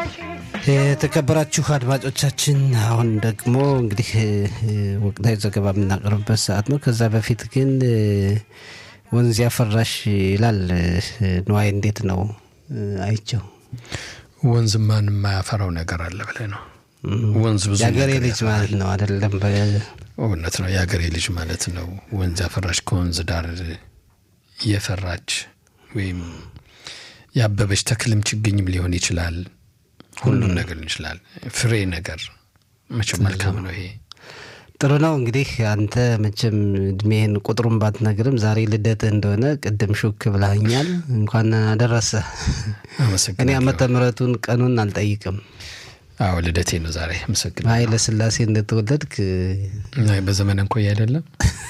የተከበራችሁ አድማጮቻችን አሁን ደግሞ እንግዲህ ወቅታዊ ዘገባ የምናቀርብበት ሰዓት ነው። ከዛ በፊት ግን ወንዝ ያፈራሽ ይላል ነዋይ፣ እንዴት ነው አይቸው? ወንዝ ማን የማያፈራው ነገር አለ ብለህ ነው? ወንዝ ብዙ የአገሬ ነገር ልጅ ማለት ነው አይደለም? እውነት ነው። የአገሬ ልጅ ማለት ነው። ወንዝ ያፈራሽ ከወንዝ ዳር የፈራች ወይም ያበበች ተክልም ችግኝም ሊሆን ይችላል። ሁሉም ነገር ሊሆን ይችላል። ፍሬ ነገር መቼም መልካም ነው ይሄ ጥሩ ነው እንግዲህ አንተ መቼም እድሜህን ቁጥሩን ባትነግርም ዛሬ ልደትህ እንደሆነ ቅድም ሹክ ብላኛል። እንኳን አደረሰ። እኔ አመሰግናለሁ። ዓመተ ምሕረቱን ቀኑን አልጠይቅም። አዎ ልደቴ ነው ዛሬ። አመሰግናለሁ። ኃይለ ሥላሴ እንደተወለድክ አይ በዘመን እንኮይ አይደለም።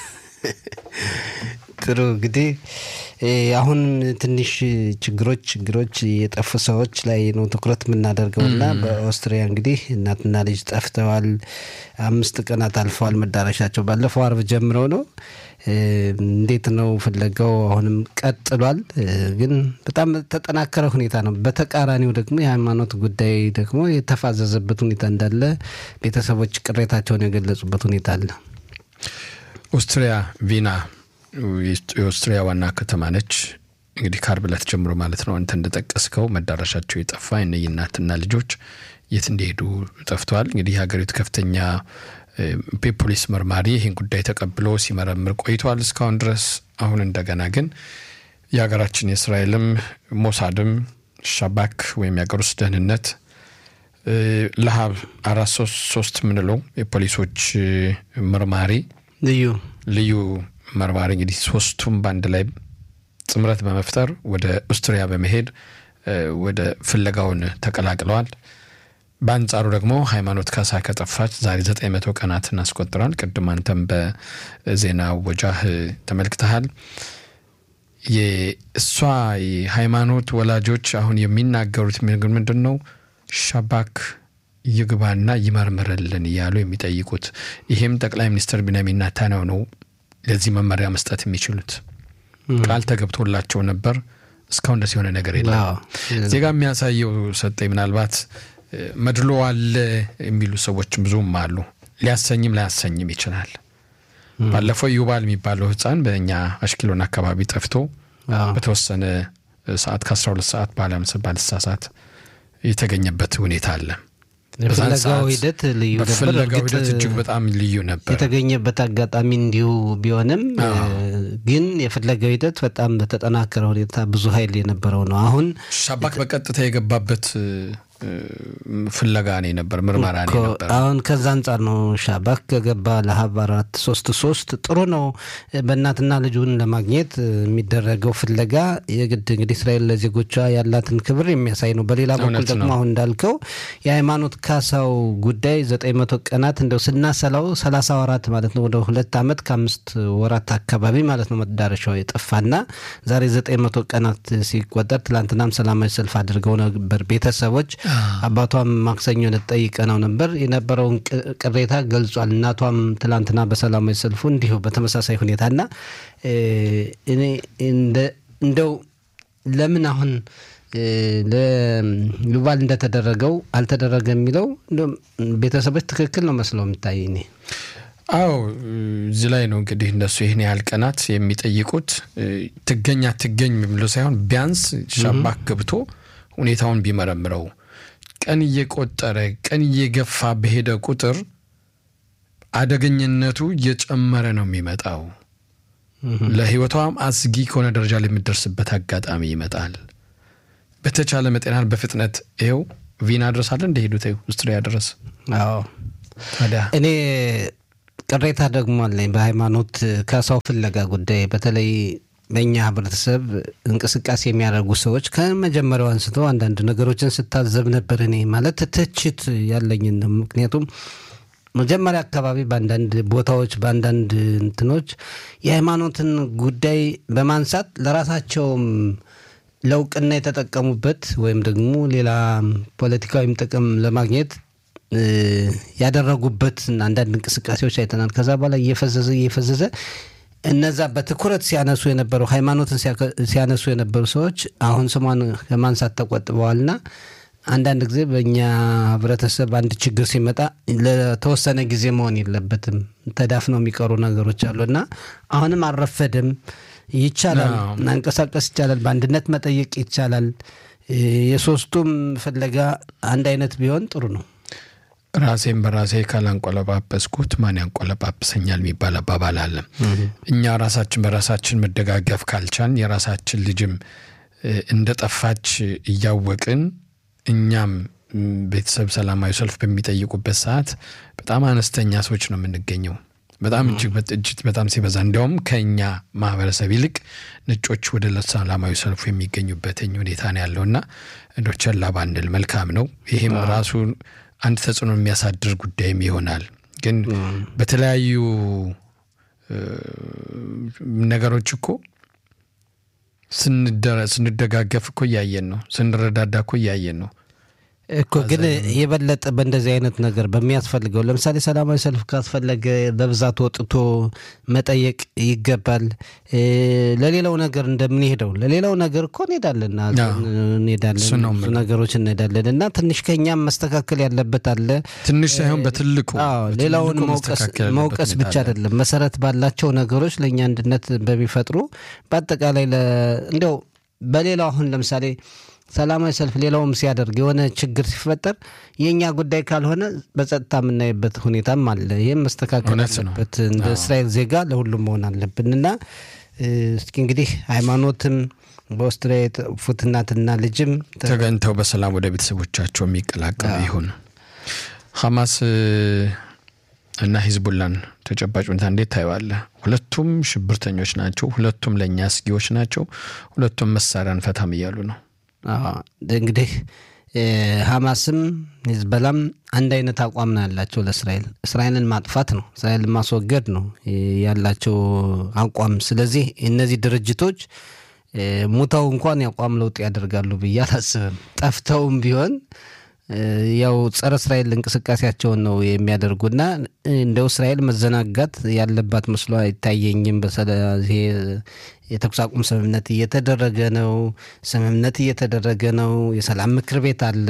ጥሩ እንግዲህ እ አሁን ትንሽ ችግሮች ችግሮች የጠፉ ሰዎች ላይ ነው ትኩረት የምናደርገው እና በኦስትሪያ እንግዲህ እናትና ልጅ ጠፍተዋል። አምስት ቀናት አልፈዋል መዳረሻቸው ባለፈው አርብ ጀምረው ነው። እ እንዴት ነው ፍለጋው? አሁንም ቀጥሏል። እ ግን በጣም ተጠናከረ ሁኔታ ነው። በተቃራኒው ደግሞ የሃይማኖት ጉዳይ ደግሞ የተፋዘዘበት ሁኔታ እንዳለ ቤተሰቦች ቅሬታቸውን የገለጹበት ሁኔታ አለ። ኦስትሪያ ቪና የኦስትሪያ ዋና ከተማ ነች። እንግዲህ ከአርብ ዕለት ጀምሮ ማለት ነው አንተ እንደጠቀስከው መዳረሻቸው የጠፋ እነዚህ እናትና ልጆች የት እንደሄዱ ጠፍተዋል። እንግዲህ የሀገሪቱ ከፍተኛ እ ፖሊስ መርማሪ ይህን ጉዳይ ተቀብሎ ሲመረምር ቆይተዋል እስካሁን ድረስ። አሁን እንደገና ግን የሀገራችን የእስራኤልም ሞሳድም ሻባክ ወይም የሀገር ውስጥ ደህንነት እ ለሀብ አራት ሶስት ሶስት የምንለው የፖሊሶች እ መርማሪ ልዩ ልዩ መርማሪ እንግዲህ ሶስቱም በአንድ ላይ ጥምረት በመፍጠር ወደ ኦስትሪያ በመሄድ እ ወደ ፍለጋውን ተቀላቅለዋል። በአንጻሩ ደግሞ ሃይማኖት ካሳ ከጠፋች ዛሬ ዘጠኝ መቶ ቀናትን አስቆጥሯል። ቅድም አንተም በዜና ወጃህ ተመልክተሃል። የእሷ የሃይማኖት ወላጆች አሁን የሚናገሩት ነገር ምንድን ነው? ሻባክ ይግባና ይመርምርልን እያሉ የሚጠይቁት ይሄም ጠቅላይ ሚኒስትር ቢንያሚን ኔታንያሁ ነው ለዚህ መመሪያ መስጠት የሚችሉት። ቃል ተገብቶላቸው ነበር። እስካሁን ደስ የሆነ ነገር የለም። አዎ። ዜጋ የሚያሳየው ሰጠኝ ምናልባት እ መድሎ አለ የሚሉ ሰዎች ብዙም አሉ። ሊያሰኝም ላያሰኝም ይችላል። ባለፈው ዩባል የሚባለው ሕፃን በእኛ አሽኪሎን አካባቢ ጠፍቶ አዎ። በተወሰነ ሰዓት ከ12 ሰዓት በኋላ ምስ ባልሳሳት የተገኘበት ሁኔታ አለ። በዛን የፍለጋው ሰዓት ሂደት ልዩ ነበር። በፍለጋው እርግጥ ሂደት እጅግ በጣም ልዩ ነበር። የተገኘበት አጋጣሚ እንዲሁ ቢሆንም እ ግን የፍለጋው ሂደት በጣም በተጠናከረ ሁኔታ ብዙ ኃይል የነበረው ነው። አሁን ሻባክ በቀጥታ የገባበት እ፣ እ፣ ፍለጋ ነው ነበር፣ ምርመራ ነው እኮ ነበር። አሁን ከዛ አንጻር ነው ሻባክ ከገባ ለሀብ አራት ሶስት ሶስት ጥሩ ነው። በእናትና ልጁን ለማግኘት የሚደረገው ፍለጋ የግድ እንግዲህ እስራኤል ለዜጎቿ ያላትን ክብር የሚያሳይ ነው። በሌላ በኩል እውነት ደግሞ ነው። አሁን እንዳልከው የሃይማኖት ካሳው ጉዳይ ዘጠኝ መቶ ቀናት እንደው ስናሰላው ሰላሳ ወራት ማለት ነው ወደ ሁለት ዓመት ከአምስት ወራት አካባቢ ማለት ነው መዳረሻው የጠፋና ዛሬ ዘጠኝ መቶ ቀናት ሲቆጠር ትላንትናም ሰላማዊ ሰልፍ አድርገው ነበር ቤተሰቦች አባቷም ማክሰኞ ዕለት ጠይቀነው ነበር የነበረውን ቅ- ቅሬታ ገልጿል። እናቷም ትላንትና በሰላማዊ ሰልፉ እንዲሁ በተመሳሳይ ሁኔታና እ እኔ እንደ- እንደው ለምን አሁን እ ለዩቫል እንደተደረገው አልተደረገ የሚለው እንደውም ቤተሰቦች ትክክል ነው መስለው የሚታይ እኔ አዎ እዚህ ላይ ነው እንግዲህ እነሱ ይህን ያህል ቀናት የሚጠይቁት እ፣ ትገኝ አትገኝ የሚለው ሳይሆን ቢያንስ ሻባክ ገብቶ ሁኔታውን ቢመረምረው ቀን እየቆጠረ ቀን እየገፋ በሄደ ቁጥር አደገኝነቱ እየጨመረ ነው የሚመጣው። ለሕይወቷም አስጊ ከሆነ ደረጃ ላይ የምትደርስበት አጋጣሚ ይመጣል። በተቻለ መጠናል በፍጥነት ይኸው ቪና ድረስ አለ እንደሄዱት ኦስትሪያ ድረስ አዎ ታዲያ እኔ ቅሬታ ደግሞ አለኝ በሃይማኖት ካሳው ፍለጋ ጉዳይ በተለይ በእኛ ህብረተሰብ እንቅስቃሴ የሚያደርጉ ሰዎች ከመጀመሪያው አንስቶ አንዳንድ ነገሮችን ስታዘብ ነበር። እኔ ማለት ትችት ያለኝን ነው። ምክንያቱም መጀመሪያ አካባቢ በአንዳንድ ቦታዎች በአንዳንድ እንትኖች የሃይማኖትን ጉዳይ በማንሳት ለራሳቸውም ለእውቅና የተጠቀሙበት ወይም ደግሞ ሌላ ፖለቲካዊም ጥቅም ለማግኘት እ ያደረጉበት አንዳንድ እንቅስቃሴዎች አይተናል። ከዛ በኋላ እየፈዘዘ እየፈዘዘ እነዛ በትኩረት ሲያነሱ የነበሩ ሃይማኖትን ሲያከ- ሲያነሱ የነበሩ ሰዎች አሁን ስሟን ከማንሳት ተቆጥበዋልና አንዳንድ ጊዜ በእኛ ህብረተሰብ አንድ ችግር ሲመጣ ለተወሰነ ጊዜ መሆን የለበትም። ተዳፍነው የሚቀሩ ነገሮች አሉ እና አሁንም አልረፈደም። ይቻላል፣ ማንቀሳቀስ ይቻላል፣ በአንድነት መጠየቅ ይቻላል። የሶስቱም ፍለጋ አንድ አይነት ቢሆን ጥሩ ነው። ራሴን በራሴ ካላንቆለጳጰስኩት ማን ያንቆለጳጵሰኛል የሚባል አባባል አለ። እኛ ራሳችን በራሳችን መደጋገፍ ካልቻን የራሳችን ልጅም እንደ ጠፋች እያወቅን እኛም ቤተሰብ ሰላማዊ ሰልፍ በሚጠይቁበት ሰዓት በጣም አነስተኛ ሰዎች ነው የምንገኘው። በጣም እጅግ እጅግ በጣም ሲበዛ እንዲያውም ከእኛ ማህበረሰብ ይልቅ ነጮች ወደ ሰላማዊ ሰልፉ የሚገኙበትኝ ሁኔታ ነው ያለውና እንደ ቸላ ባንል መልካም ነው። ይህም ራሱ አንድ ተጽዕኖ የሚያሳድር ጉዳይም ይሆናል። ግን በተለያዩ ነገሮች እኮ ስንደጋገፍ እኮ እያየን ነው። ስንረዳዳ እኮ እያየን ነው እኮ ግን የበለጠ በእንደዚህ አይነት ነገር በሚያስፈልገው ለምሳሌ ሰላማዊ ሰልፍ ካስፈለገ በብዛት ወጥቶ መጠየቅ ይገባል። ለሌላው ነገር እንደምንሄደው ለሌላው ነገር እኮ እንሄዳለን እንሄዳለን ብዙ ነገሮች እንሄዳለን እና ትንሽ ከኛም መስተካከል ያለበት አለ። ትንሽ ሳይሆን በትልቁ ሌላውን መውቀስ ብቻ አይደለም፣ መሰረት ባላቸው ነገሮች ለእኛ አንድነት በሚፈጥሩ በአጠቃላይ እንዲያው በሌላው አሁን ለምሳሌ ሰላማዊ ሰልፍ ሌላውም ሲያደርግ የሆነ ችግር ሲፈጠር የእኛ ጉዳይ ካልሆነ በጸጥታ የምናይበት ሁኔታም አለ። ይህም መስተካከል አለበት። እንደ እስራኤል ዜጋ ለሁሉም መሆን አለብን እና እስኪ እንግዲህ ሃይማኖትም በኦስትሪያ የጠፉት እናትና ልጅም ተገኝተው በሰላም ወደ ቤተሰቦቻቸው የሚቀላቀሉ ይሁን። ሐማስ እና ሂዝቡላን ተጨባጭ ሁኔታ እንዴት ታየዋለህ? ሁለቱም ሽብርተኞች ናቸው። ሁለቱም ለእኛ አስጊዎች ናቸው። ሁለቱም መሳሪያ እንፈታም እያሉ ነው። እንግዲህ ሐማስም ሂዝበላም አንድ አይነት አቋም ነው ያላቸው ለእስራኤል እስራኤልን ማጥፋት ነው፣ እስራኤልን ማስወገድ ነው ያላቸው አቋም። ስለዚህ እነዚህ ድርጅቶች ሙተው እንኳን የአቋም ለውጥ ያደርጋሉ ብዬ አላስብም። ጠፍተውም ቢሆን ያው ጸረ እስራኤል እንቅስቃሴያቸውን ነው የሚያደርጉና እንደው እስራኤል መዘናጋት ያለባት መስሎ አይታየኝም። በሰለዚህ የተኩስ አቁም ስምምነት እየተደረገ ነው። ስምምነት እየተደረገ ነው። የሰላም ምክር ቤት አለ።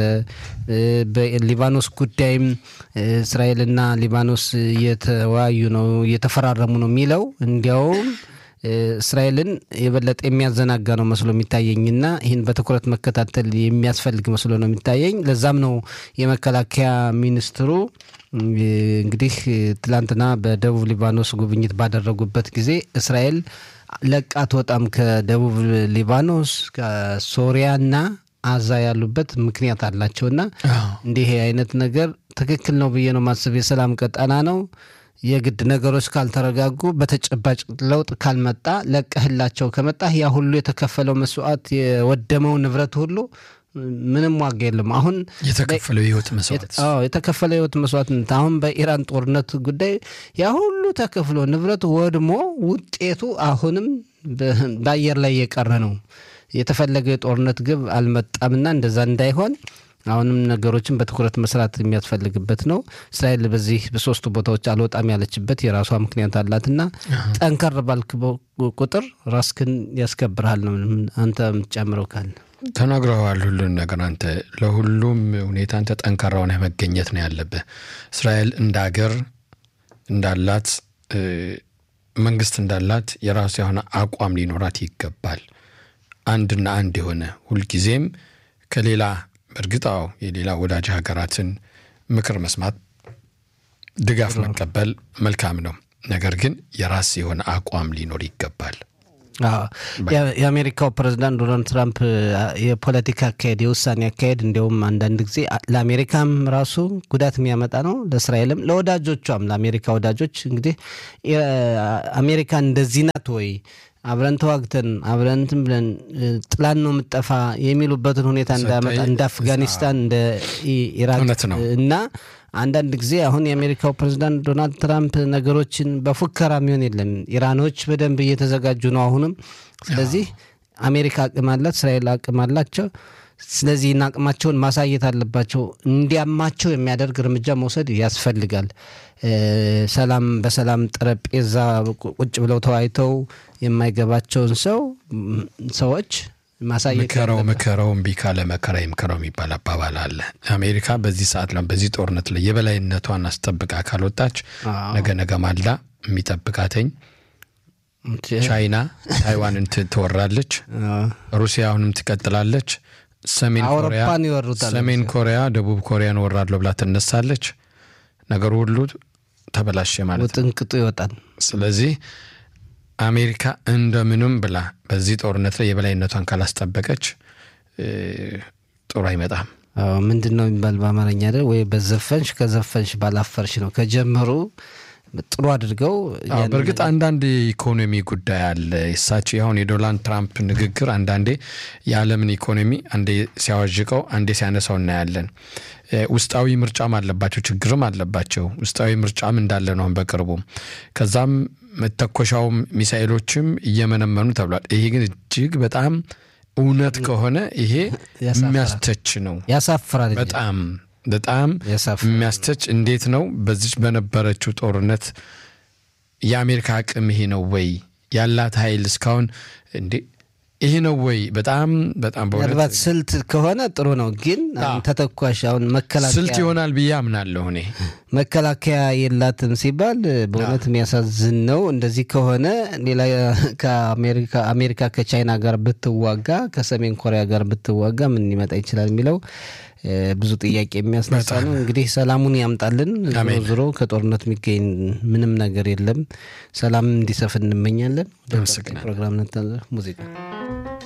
በሊባኖስ ጉዳይም እስራኤልና ሊባኖስ እየተወያዩ ነው፣ እየተፈራረሙ ነው የሚለው እንዲያውም እስራኤልን የበለጠ የሚያዘናጋ ነው መስሎ የሚታየኝና ይህን በትኩረት መከታተል የሚያስፈልግ መስሎ ነው የሚታየኝ። ለዛም ነው የመከላከያ ሚኒስትሩ እንግዲህ ትላንትና በደቡብ ሊባኖስ ጉብኝት ባደረጉበት ጊዜ እስራኤል ለቃ አትወጣም ከደቡብ ሊባኖስ ከሶሪያና አዛ ያሉበት ምክንያት አላቸውና እንዲህ አይነት ነገር ትክክል ነው ብዬ ነው ማስብ። የሰላም ቀጠና ነው። የግድ ነገሮች ካልተረጋጉ በተጨባጭ ለውጥ ካልመጣ ለቀህላቸው ከመጣህ ያ ሁሉ የተከፈለው መስዋዕት የወደመው ንብረት ሁሉ ምንም ዋጋ የለም። አሁን የተከፈለው የህይወት መስዋዕት የተከፈለው የህይወት መስዋዕትነት አሁን በኢራን ጦርነት ጉዳይ ያ ሁሉ ተከፍሎ ንብረት ወድሞ ውጤቱ አሁንም በአየር ላይ የቀረ ነው። የተፈለገው የጦርነት ግብ አልመጣምና እንደዛ እንዳይሆን አሁንም ነገሮችን በትኩረት መስራት የሚያስፈልግበት ነው። እስራኤል በዚህ በሶስቱ ቦታዎች አልወጣም ያለችበት የራሷ ምክንያት አላትና ጠንከር ባልክ ቁጥር ራስክን ያስከብርሃል ነው። አንተ የምትጨምረው ካለ ተናግረዋል። ሁሉን ነገር አንተ ለሁሉም ሁኔታ አንተ ጠንካራ ሆነህ መገኘት ነው ያለብህ። እስራኤል እንደ ሀገር እንዳላት መንግስት እንዳላት የራሱ የሆነ አቋም ሊኖራት ይገባል። አንድና አንድ የሆነ ሁልጊዜም ከሌላ በእርግጥ አዎ የሌላ ወዳጅ ሀገራትን ምክር መስማት፣ ድጋፍ መቀበል መልካም ነው። ነገር ግን የራስ የሆነ አቋም ሊኖር ይገባል። የአሜሪካው ፕሬዚዳንት ዶናልድ ትራምፕ የፖለቲካ አካሄድ የውሳኔ አካሄድ እንዲያውም አንዳንድ ጊዜ ለአሜሪካም ራሱ ጉዳት የሚያመጣ ነው፣ ለእስራኤልም ለወዳጆቿም ለአሜሪካ ወዳጆች እንግዲህ አሜሪካ እንደዚህ ናት ወይ አብረን ተዋግተን አብረን እንትን ብለን ጥላን ነው የምጠፋ የሚሉበትን ሁኔታ እንዳያመጣ እንደ አፍጋኒስታን እንደ ኢራቅ እና አንዳንድ ጊዜ አሁን የአሜሪካው ፕሬዚዳንት ዶናልድ ትራምፕ ነገሮችን በፉከራ የሚሆን የለም። ኢራኖች በደንብ እየተዘጋጁ ነው አሁንም። ስለዚህ አሜሪካ አቅም አላት፣ እስራኤል አቅም አላቸው። ስለዚህ አቅማቸውን ማሳየት አለባቸው። እንዲያማቸው የሚያደርግ እርምጃ መውሰድ ያስፈልጋል። ሰላም በሰላም ጠረጴዛ ቁጭ ብለው ተወያይተው የማይገባቸውን ሰው ሰዎች ማሳየት ምከረው ያለበት። ምከረው እምቢ ካለ መከራ ይምከረው የሚባል አባባል አለ። አሜሪካ በዚህ ሰዓት ላይ በዚህ ጦርነት ላይ የበላይነቷን አስጠብቃ ካልወጣች አዎ። ነገ ነገ ማልዳ የሚጠብቃተኝ እንጂ- ቻይና ታይዋንን ት- ትወራለች። አዎ። ሩሲያ አሁንም ትቀጥላለች። ሰሜን ኮሪያ አውሮፓን ይወሩታል። ሰሜን ኮሪያ ደቡብ ኮሪያን ወራለሁ ብላ ትነሳለች። ነገሩ ሁሉ ተበላሸ ማለት ነው። ውጥንቅጡ ይወጣል። ስለዚህ አሜሪካ እንደምንም ብላ በዚህ ጦርነት ላይ የበላይነቷን ካላስጠበቀች እ፣ ጥሩ አይመጣም። አዎ፣ ምንድን ነው የሚባል በአማርኛ አይደል ወይ በዘፈንሽ ከዘፈንሽ ባላፈርሽ ነው። ከጀመሩ ጥሩ አድርገው አዎ፣ ያንን በእርግጥ አንዳንድ የኢኮኖሚ ጉዳይ አለ። እሳቸው አሁን የዶናልድ ትራምፕ ንግግር አንዳንዴ የዓለምን ኢኮኖሚ አንዴ ሲያዋዥቀው አንዴ ሲያነሳው እናያለን። እ፣ ውስጣዊ ምርጫም አለባቸው፣ ችግርም አለባቸው። ውስጣዊ ምርጫም እንዳለ ነው አሁን በቅርቡ። ከዛም መተኮሻውም ሚሳኤሎችም እየመነመኑ ተብሏል። ይሄ ግን እጅግ በጣም እውነት ከሆነ ይሄ ያሳፍራል። የሚያስተች ነው። ያሳፍራል እንጂ። በጣም በጣም ያሳፍራል። የሚያስተች እንዴት ነው በዚች በነበረችው ጦርነት የአሜሪካ አቅም ይሄ ነው ወይ ያላት ኃይል እስካሁን እንዴ ይሄ ነው ወይ በጣም በጣም ምናልባት በእውነት ስልት ከሆነ ጥሩ ነው፣ ግን አሁን ተተኳሽ አሁን ስልት መከላከያ ይሆናል ብዬ አምናለሁ እኔ መከላከያ የላትም ሲባል በእውነት የሚያሳዝን ነው። እንደዚህ ከሆነ ሌላ ከአሜሪካ አሜሪካ ከቻይና ጋር ብትዋጋ ከሰሜን ኮሪያ ጋር ብትዋጋ ምን ሊመጣ ይችላል የሚለው እ፣ ብዙ ጥያቄ የሚያስነሳ ነው። እንግዲህ ሰላሙን ያምጣልን። ዞሮ አሜን። ዞሮ ከጦርነት የሚገኝ ምንም ነገር የለም። ሰላም እንዲሰፍን እንመኛለን። ወደ ቀጣይ አመሰግናለሁ። ፕሮግራም ነታለ ሙዚቃ